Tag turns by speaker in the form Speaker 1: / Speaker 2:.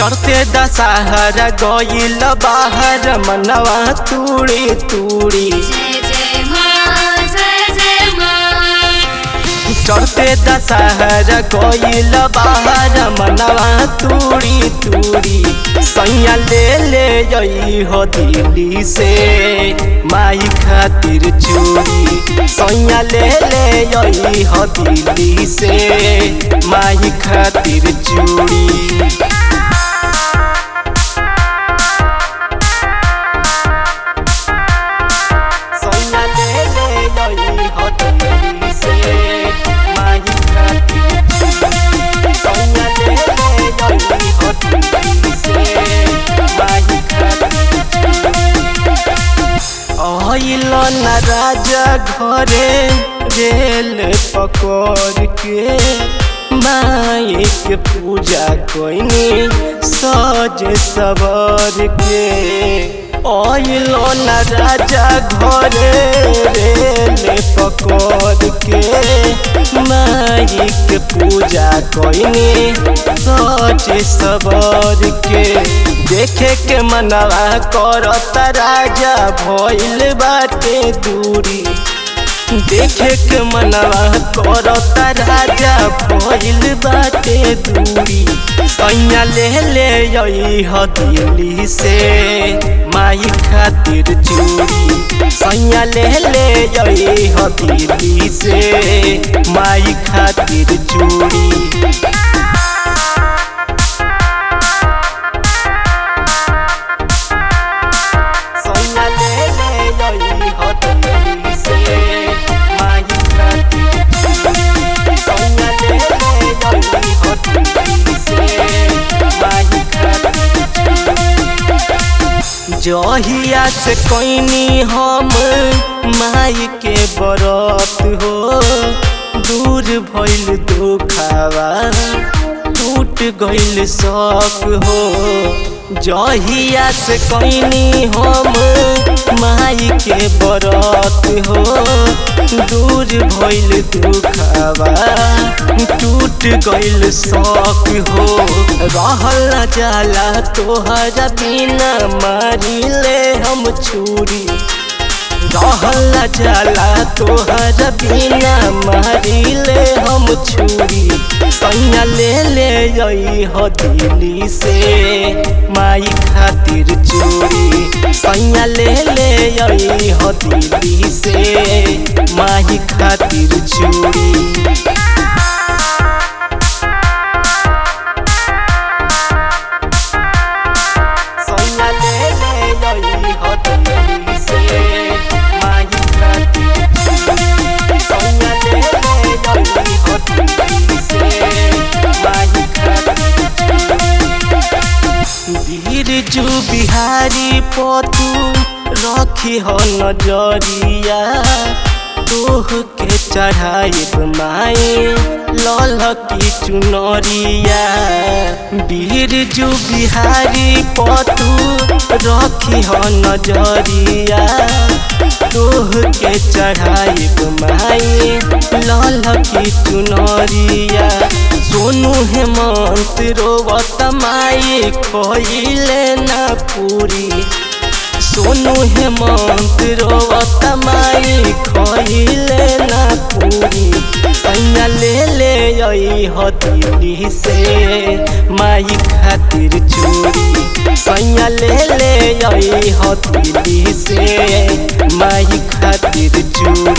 Speaker 1: चढ़ते दशहरा गईल बाहर मनवा तूड़ी तूड़ी
Speaker 2: जय जय माँ जय जय माँ
Speaker 1: चढ़ते दशहरा गईल बाहर मनवा तूड़ी तूड़ी सैया ले ले जई हो दिल्ली से माई खातिर चूड़ी सैया ले ले जई हो दिल्ली से माई खातिर चूड़ी सैया ले ले जई हो दिल्ली से माई खातिर चूड़ी सैया ले ले जई हो दिल्ली से माई खातिर आइल न राजा घरे रेल पकड़ के माई के पूजा कोइनी सज सवर के आइल न राजा घरे रेल पकड़ के माई के पूजा कोइनी सज सवर के देखे के मनवा करत राजा भइल बाटे दूरी देखे के मनवा करत राजा भइल बाटे दूरी सैया ले ले जई ह दिल्ली से माई खातिर चूड़ी सैया ले ले जई ह दिल्ली से माई खातिर चूड़ी सैया ले ले जई हो दिल्ली से माई खातिर चूड़ी सैया ले ले जई हो दिल्ली से माई खातिर जहिया से कोइनी हम माई के बरत हो दूर भइल दुखावा टूट गइल शौक हो जहिया से कोइनी हम माई के बरत हो दूर भइल दुखावा टूट गइल शौक हो रहल न जाला तोहरा बिना मारी ले हम छुरी रहल न जाला तोहरा बिना मारी ले हम छुरी सैया ले ले जई हो दिल्ली से माई खातिर चूड़ी सैया ले ले जई हो दिल्ली से माई खातिर चूड़ी सैया ले ले जई हो दिल्ली से माई खातिर चूड़ी सैया ले ले जई हो दिल्ली से माई खातिर बिरजू बिहारी पतू रखी हो नजरिया तोह के चढ़ाइब माए लल की चुनरिया बिरजू बिहारी पतू रखी हो नजरिया तोह के चढ़ाइब माए लल की चुनरिया सोनू हेमंत रोवत माई खोइले ना पूरी सोनू हेमंत रोवत माई खोइले ना पूरी सैया ले ले आई हो दिल्ली से माई खातिर चूड़ी सैया ले ले आई हो दिल्ली से माई खातिर चूड़ी